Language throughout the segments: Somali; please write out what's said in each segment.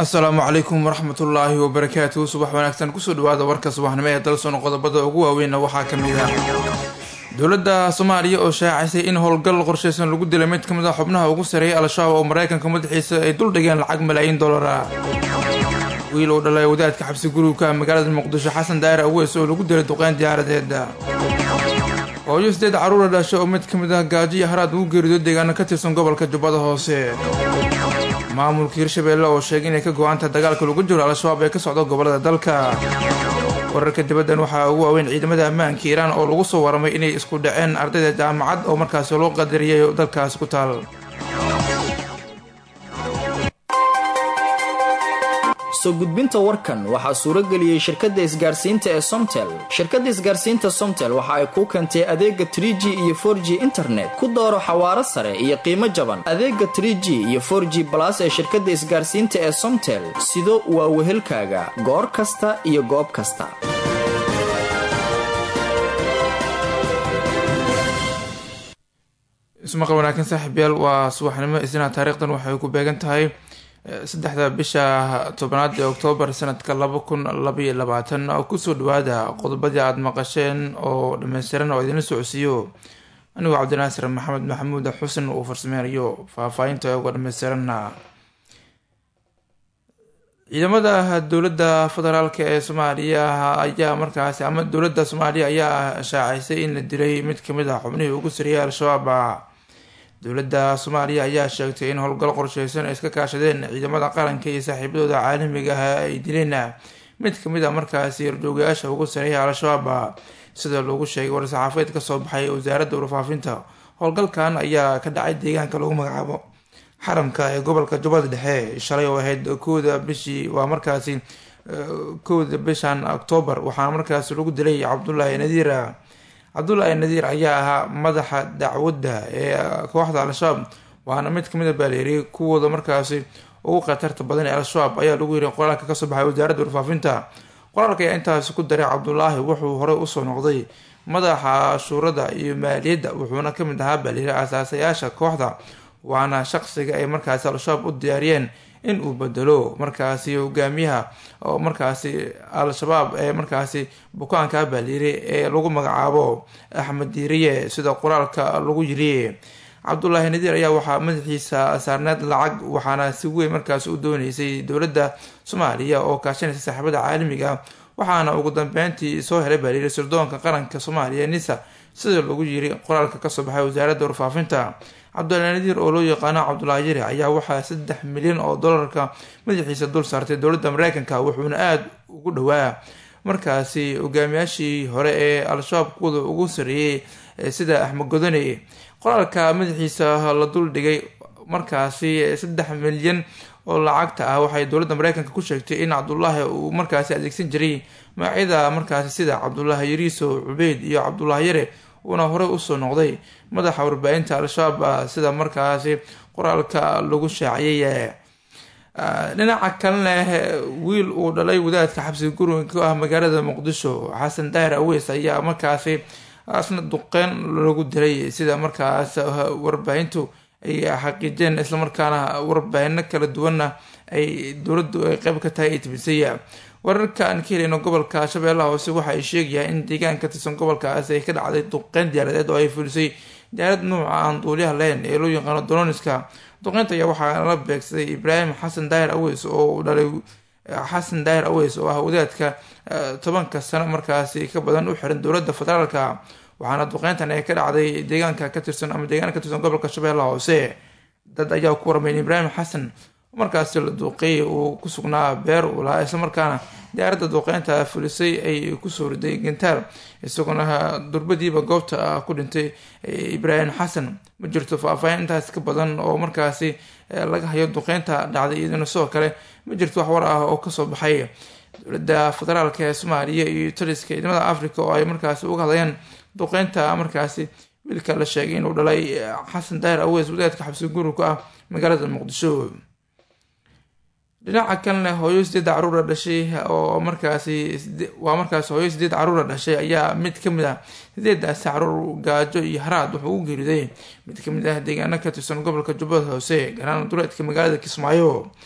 asalaamu calaykum waraxmatullaahi wabarakaatuhu subax wanaagsan kusoo dhawaada warka subaxnimo ee dalsoon qodobada ugu waaweynna waxaa ka mid ah dowladda soomaaliya oo shaacisay in howlgal qorshaysan lagu dilay mid ka mid a xubnaha ugu sareeyay al-shabaab oo maraykanka madaxiisa ay duldhigeen lacag malaayiin dollara wiil uu dhalay wadaadka xabsi gurugka magaalada muqdisho xasan daahir aweys oo lagu dilay duqeyn diyaaradeed hooyo sideed caruura dhashay oo mid ka mid ah gaajo iyo haraad ugu geerido deegaano ka tirsan gobolka jubbada hoose maamulka hirshabeelle oo sheegay inay ka go-aantaha dagaalka lagu jiro al-shabaab ee ka socda gobolada dalka wararka dibaddan waxaa ugu waaweyn ciidamada ammaanka iiraan oo lagu soo waramay inay isku dhaceen ardayda jaamacad oo markaasi loo qadariyay dalkaasi ku taal soo gudbinta warkan waxaa suuro geliyey shirkadda isgaarsiinta ee somtel shirkadda isgaarsiinta somtel waxa ay kuu keentay adeega trie g iyo for g internet ku dooro xawaaro sare iyo qiimo jaban adeega trie g iyo for g balas ee shirkadda isgaarsiinta ee somtel sido waa wehelkaaga goor kasta iyo goob kasta ismaqal wanaagsan saaxiibyaal waa subaxnimo isna taariikhdan waxay ku beegan tahay saddexda bisha tobanaad ee oktoobar sanadka laba kun labaiyo labaatan kusoo dhawaada qodobadii aada maqasheen oo dhammaystiran oo idinla socodsiiyo anigoo cabdinaasir maxamed maxamuud xusen uu farsameynayo faahfaahinta uga dhammaystiranna ciidamada dowladda federaalk ee soomaaliya ayaa markaasi ama dowladda soomaaliya ayaa shaacisay in la dilay mid kamid ah xubnihii ugu sariyay al-shabaab dowladda soomaaliya ayaa sheegtay in howlgal qorsheysan ay iska kaashadeen ciidamada qaranka iyo saaxiibadooda caalamiga ah ay dileen mid kamid a markaasi horjoogayaasha ugu sareeya al-shabaab sida loogu sheegay war-saxaafeed kasoo baxay wasaaradda warfaafinta howlgalkan ayaa ka dhacay deegaanka lagu magacaabo xaramka ee gobolka jubbada dhexe shalay oo ahayd kowda bishii waa markaasi kowda bishan oktoobar waxaana markaasi lagu dilay cabdulaahi nadiir cabdulaahi nadiir ayaa ahaa madaxa dacwadda ee kooxda al-shabaab waana mid kamid a baaleeriyay kuwooda markaasi ugu khatarta badan ee al-shabaab ayaa lagu yiri qoraalka kasoo baxay wasaaradda warfaafinta qoraalka ayaa intaasi ku daray cabdulaahi wuxuu horey usoo noqday madaxa shuurada iyo maaliyadda wuxuuna kamid ahaa baaleeriya asaasayaasha kooxda waana shaqsiga ay markaasi al-shabaab u diyaariyeen in uu bedelo markaasi hogaamiyaha oo markaasi al-shabaab ee markaasi bukaanka baaliiri ee lagu magacaabo axmed diiriye sida qoraalka lagu yiri cabdulaahi nadiir ayaa waxaa madaxiisa saarneed lacag waxaana si weyn markaasi u dooneysay dowladda soomaaliya oo kaashanaysa saaxiibada caalamiga waxaana ugu dambeyntii soo helay baaliiri sirdoonka qaranka soomaaliya nisa sida lagu yiri qoraalka kasoo baxay wasaaradda warfaafinta cabdulaahi nadiir oo loo yaqaano cabdulaahi yari ayaa waxaa saddex milyan oo dollarka madaxiisa dul saartay dowladda mareykanka wuxuuna aada ugu dhowaa markaasi hogaamiyaashii hore ee al-shabaab kuwada ugu sareeyey sida axmed godone qoraalka madaxiisa la dul dhigay markaasi saddex milyan oo lacagta ah waxay dowladda mareykanka ku sheegtay in cabdulaahi uu markaasi adeegsan jiray magacyada markaasi sida cabdulaahi yariiso cubeyd iyo cabdulaahi yare uuna horey usoo noqday madaxa warbaahinta al-shabaab sida markaasi qoraalka lagu shaaciyay dhinaca kalena wiil uu dhalay wadaadka xabsi guriga ka ah magaalada muqdisho xasan daahir aweys ayaa markaasi asna duqeyn lagu dilay sida markaas warbaahintu ay xaqiijeen islamarkaana warbaahino kala duwanna ay dowladdu ay qeyb ka tahay ay tibisay wararka aan ka helayno gobolka shabeellaha hoose waxa ay sheegayaan in deegaan ka tirsan gobolkaas ay ka dhacday duqeyn diyaaradeed oo ay fulisay diyaarad nuuca aan duuliyaha lahayn ee loo yaqaano doloniska duqeynta ayaa waxaa la beegsaday ibraahim xasan daahir aweys oo dhalay xasan daahir aweys oo ah wadaadka tobanka sano markaasi ka badan u xiran dowladda federaalka waxaana duqeyntan ay ka dhacday deegaanka ka tirsan ama deegaana ka tirsan gobolka shabeellaha hoose dad ayaa ku warmay in ibraahim xasan markaasi la duuqeeyay uu ku sugnaa beer uu lahaa islamarkaana diyaaradda duuqeynta fulisay ay kusoo riday gantaar isagoona durbadiiba goobta ku dhintay ibraahim xasan ma jirto faahfaahin intaas ka badan oo markaasi laga hayo duqeynta dhacday iyaduna sidoo kale ma jirto wax war ah oo kasoo baxay dowladda federaalka ee soomaaliya iyo taliska ciidamada africa oo ay markaasi uga hadlayaan duqeynta markaasi wiilka la sheegay inuu dhalay xasan daahir aweys wadaadka xabsi gurugka ah magaalada muqdisho dhinaca kalena hooyo sideed caruura dhashay oo markaasi waa markaasi hooyo sideed caruura dhashay ayaa mid kamid ah sideedaasi caruur gaajo iyo haraad wuxuu u geeriday mid kamid ah deegaano ka tirsan gobolka jubbada hoose garaana duleedka magaalada kismaayo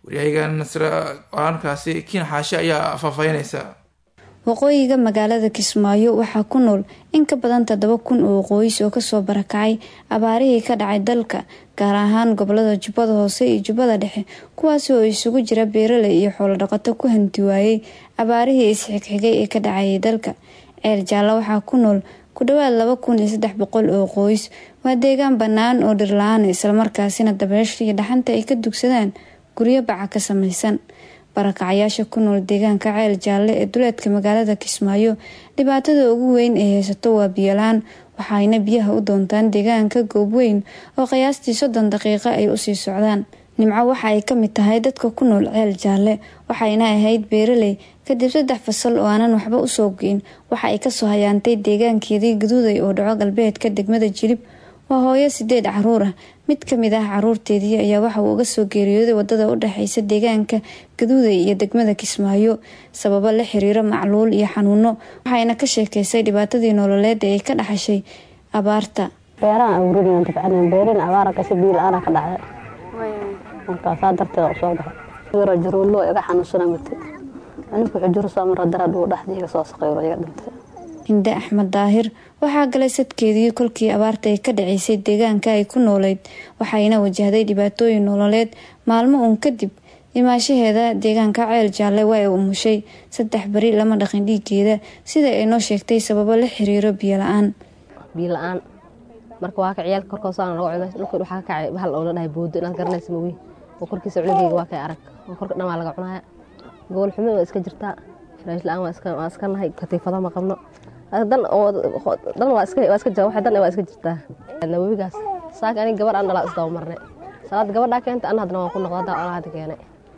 waryahagan nasre halkaasi kiin xaashi ayaa faahfaahinaysa waqooyiga magaalada kismaayo waxaa ku nool in ka badan toddoba kun oo qoys oo kasoo barakacay abaarihii ka dhacay dalka gaar ahaan gobolada jubbada hoose iyo jubbada dhexe kuwaasi oo isugu jira beeraley iyo xoolodhaqato ku hanti waayey abaarihii isxigxigay ee ka dhacayay dalka ceel jaallo waxaa ku nool ku dhawaad laba kun iyo saddex boqol oo qoys waa deegaan bannaan oo dhirla-aan islamarkaasina dabeesha iyo dhaxanta ay ka dugsadaan guryo baca ka samaysan barakacyaasha ku nool deegaanka ceel jaalle ee duleedka magaalada kismaayo dhibaatada ugu weyn ee haysato waa biyolaan waxayna biyaha u doontaan deegaanka goobweyn oo qiyaastii soddon daqiiqo ay usii socdaan nimco waxa ay ka mid tahay dadka ku nool ceel jaalle waxayna ahayd beeraley kadib saddex fasal oo aanan waxba usoo geyn waxa ay kasoo hayaantay deegaankeedii gaduuday oo dhaco galbeedka degmada jilib waa hooyo sideed caruur ah mid kamid ah caruurteedii ayaa waxa uu uga soo geeriyooday wadada u dhexeysa deegaanka gaduuday iyo degmada kismaayo sababo la xiriiro macluul iyo xanuuno waxayna ka sheekeysay dhibaatadii nololeed ee ay ka dhaxashay abaarta beerahan awradian tabcadan beerin abaara kasha biyo la-aana ka dhacday markaasaa darteeda usoo baxay jaruulo iga xanuunsana mate aninku xujuro samara darad uu dhexdii iga soo saqayro iga dhintay hinde axmed daahir waxaa galay sadkeedii kolkii abaarta ay ka dhaceysay deegaanka ay ku nooleyd waxayna wajahday dhibaatooyin nololeed maalmo uun kadib imaashaheeda deegaanka ceel jaalle waa ay umushay saddex beri lama dhaqin dhiigeeda sida ay noo sheegtay sababo la xiriiro biyo la-aan biyo la-aan marka waa ka ciyaalka korkoosaana laga cunay dhulka waxaa ka kacay bahal oo la dhahay boodo inaad garanaysa maweyn oo korkiisa cunugeyga waa kay arag oo korka dhan waa laga cunaya gobol xumo waa iska jirtaa firaash la-aan waa iska nahay katiifado ma qabno dan dan waa iska waa iska jira waxa dan waa iska jirtaa nawawigaas saaka aniga gabar aan dhalaa isdaba marnay salaad gabadhaa keenta ana hadna waan ku noqda hadda anaa hadda keenay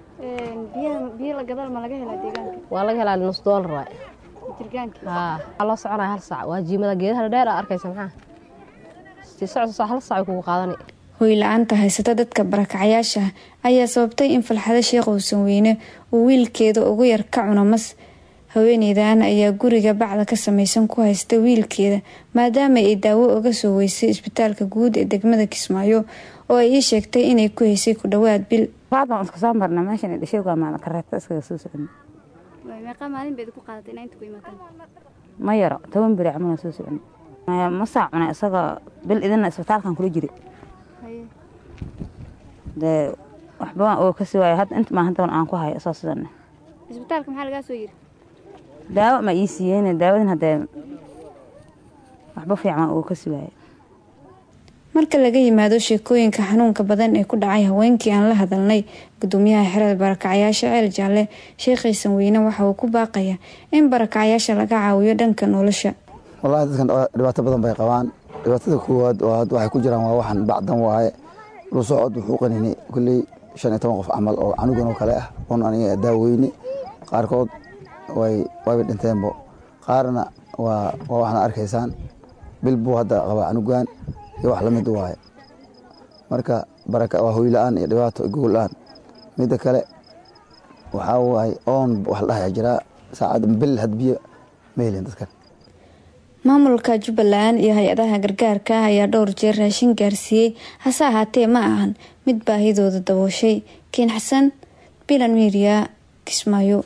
biyo la gadal ma laga helaa deegaanka waa laga helaa nus doolar waay jirgaanka haa waxaa loo soconaya hal saac waa jiimada geedaha dheer aa arkaysa maxaa si socod hal saac kugu qaadani hoy la-aanta haysata dadka barakacyaasha ayaa sababtay in falxado sheekh uusan weyne uu wiilkeeda ugu yar ka cuno mas haweeneydan ayaa guriga bacda ka samaysan ku haysta wiilkeeda maadaama ay daawo uga soo weysay isbitaalka guud ee degmada kismaayo oo ay ii sheegtay inay ku haysay ku dhawaad bil baan iska soo marna meeshan dhasheega maana kareebta iskaga soo socon meeqa maalin bayd ku qaadatay inaa inta ku imaataan ma yaro toban beri camal soo socon ma saa cunay isagoo bil idina isbitaalkan kula jiri dee waxba oo kasii waayo hadda inta maa hadda aan ku hayo soo sidan isbitaalka maxaa lagaa soo yiri daawo ma ii siiyeen daawadin haddee waxba fiican uu kasii waayo marka laga yimaado sheekooyinka xanuunka badan ee ku dhacay haweenkii aan la hadalnay gudoomiyaha xerada barakacyaasha ceel jaalle sheekhaysan weyne waxa uu ku baaqaya in barakacyaasha laga caawiyo dhanka nolosha wallaahi dadkan dhibaato badan bay qabaan dhibaatada koowaad oo hadda waxay ku jiraan waa waxan bacdan waaye lu socod wuxuu qanini kulley shan iyo toban qof camal oo canugan oo kale ah oon aniga daaweyne qaarkood way wayba dhinteenbo qaarna waa waa waxna arkaysaan bil buu hadda qabaa canugan iyo wax lamid waaye marka baraka waa hoyla-aan iyo dhibaato gogol la-aan midda kale waxaa waaye oon wax la dhahaya jiraa saacad bil had biyo ma helin dadkan maamulka jubbaland iyo hay-adaha gargaarka ah ayaa dhowr jeer raashin gaarsiiyey hase ahaatee ma ahan mid baahidooda dabooshay kiin xasan bilan miiriya kismaayo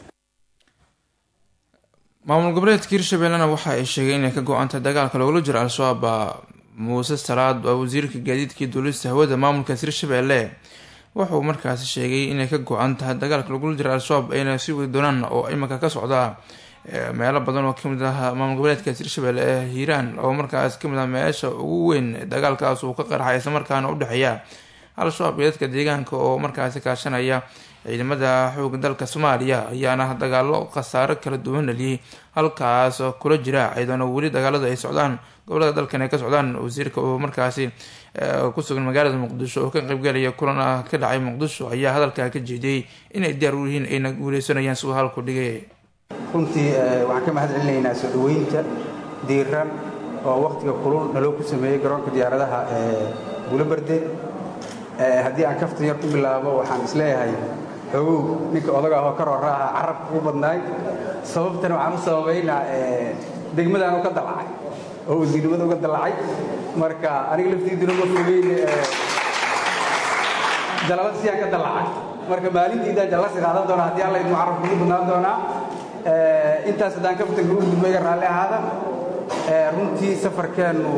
maamul goboleedka hirshabellena waxa ay sheegeen inay ka go-antay dagaalka loogula jiro al-shabaab muuse salaad waa wasiirka gaadiidkii duulista hawada maamulkaas hirshabelle wuxuu markaasi sheegay inay ka go-an tahay dagaalka lagula jiro al-shabaab ayna sii wadi doonaan oo iminka ka socda meelo badan oo kamid ah maamul goboleedkaas hirshabelle ee hiiraan oo markaas kamid ah meesha ugu weyn dagaalkaas uu ka qarxay islamarkaana udhexeeya al-shabaab iyo dadka deegaanka oo markaasi kaashanaya ciidamada xooga dalka soomaaliya ayaana dagaalo khasaaro kala duwan dhaliyay halkaas kula jira ciidano weli dagaaladu ay socdaan gobolada dalkan ay ka socdaan wasiirka oo markaasi kusugan magaalada muqdisho oo ka qaybgalaya kulan ah ka dhacay muqdisho ayaa hadalkaa ka jeediyey inay diyaar u yihiin ayna guuleysanayaan siduu halku dhigay runtii waxaan ka mahad celinaynaa soo dhaweynta diiran oo wakhtiga kulul naloo ku sameeyey garoonka diyaaradaha ee buulobarde haddii aan kaftan yar ku bilaabo waxaan isleeyahay xogow ninka odaga ahoo ka rooraaha carabka ugu badnaay sababtan waxaan u sababaynaa degmadaan u ka dallacay oo wasiirnimada uga dallacay marka aniga laftiiduna ma fogeyn jalalad siyaan ka dallacay marka maalintiidaan jallasi qaadan doona haddii alla idmu carabku ugu badnaan doonaa intaas haddaan ka fitanka ugu gudbo iga raalli ahaada runtii safarkeennu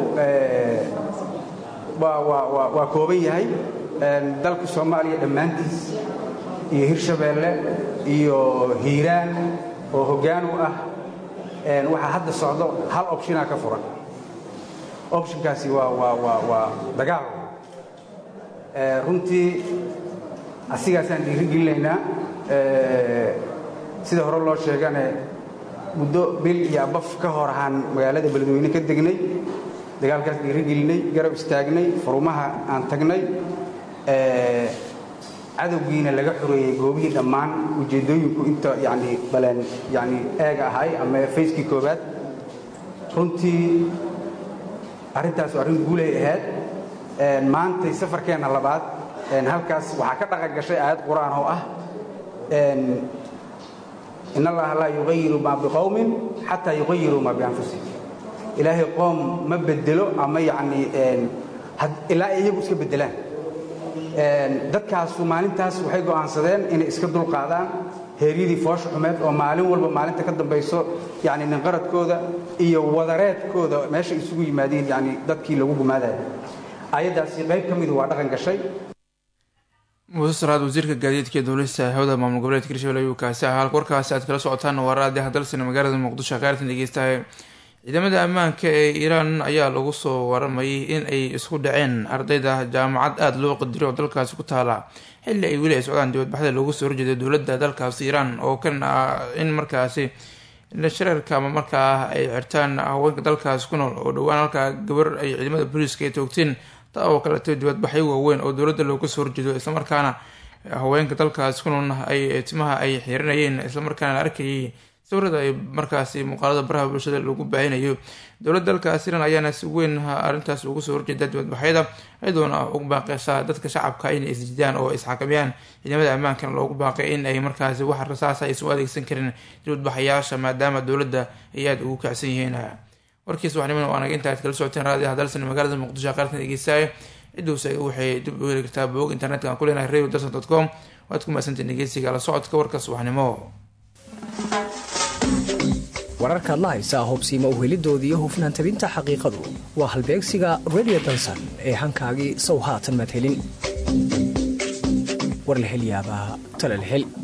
waa kooban yahay dalka soomaaliya dhammaantiis iyo hirshabeelle iyo hiiraan oo hoggaan u ah waxaa hadda socdo hal opshinaa ka furan opshinkaasi waa dagaal runtii asigaasaan dhiirigelinaynaa sida hore loo sheegane muddo bil iyo abaf ka hor ahaan magaalada beledweyne ka degnay dagaalkaas dhiirigelinay garab istaagnay furumaha aan tagnay cadowgiina laga xoreeyey goobihii dhammaan ujeeddooyinku inta yani baleen yani eega ahay ama fayskii koowaad runtii arrintaas arrin guulay ahayd maantay safarkeenna labaad halkaas waxaa ka dhaqan gashay aayad qur-aan oo ah in allaha laa yugayiru maa biqowmin xataa yuqayiruu maa bianfusihim ilaahay qoom ma bedelo ama yani ilaa ay iyagu iska beddelaan dadkaasu maalintaas waxay go'aansadeen inay iska dulqaadaan heeryadii foosha xumeed oo maalin walba maalinta ka dambayso yani ninqaradkooda iyo wadareedkooda meesha isugu yimaadeen yani dadkii lagu gumaadaya ayaddaasi qayb ka midu waa dhaqan gashay muuse saraad wasiirka gaadiidka ee dowlista hawada maamul goboleedka hirshabelle ayuu kaasi ah halka warkaasi aad kala socotaan waraadi hadalsina magaalada muqdisho qaartan dhegeystahay ciidamada ammaanka ee iiraan ayaa lagu soo waramayay in ay isku dhaceen ardayda jaamacad aada loo qadiro oo dalkaasi ku taala xilli ay weli ay socdaan dibadbaxda loogu soo horjeeday dowladda dalkaasi iiraan oo kan ah in markaasi shareerka ama markaa ay xirtaan haweenka dalkaasi ku nool oo dhowaan halkaa gabar ay ciidamada booliiska ay toogteen taa oo kaleeto dibadbaxyo waaweyn oo dowladda looga soo horjeedo islamarkaana haweenka dalkaasi ku nool ay timaha ay xiranayeen islamarkaana la arkayay sawirada ay markaasi muuqaalada baraha bulshada lagu baahinayo dowladda dalkaas iran ayaana si weyn arrintaas ugu soo horjeeda dibadbaxyada iyadoona ugu baaqeysaa dadka shacabka inay isjidaan oo isxakamayaan ciidamada ammaankana loogu baaqay in ay markaasi wax rasaasa aysan u adeegsan karin dibadbaxayaasha maadaama dowladda ay aada ugu kacsan yihiin warkiis waxniman oo anaga intaad kala socoteen raadi hadalsan magaalada muqdisho qaartan dhegeystaaya ciduuse waxay dib u heli kartaa bog internetka aan ku leenahay radio dalson dot com waad ku mahadsantiin dhegeysiga la socodka warka subaxnimo wararka adla haysaa hobsiima uhelidooda iyo hufnaan tabinta xaqiiqadu waa halbeegsiga radio dalsan ee hankaagii sow haatan madhelin war la hel yaabaa tala la hel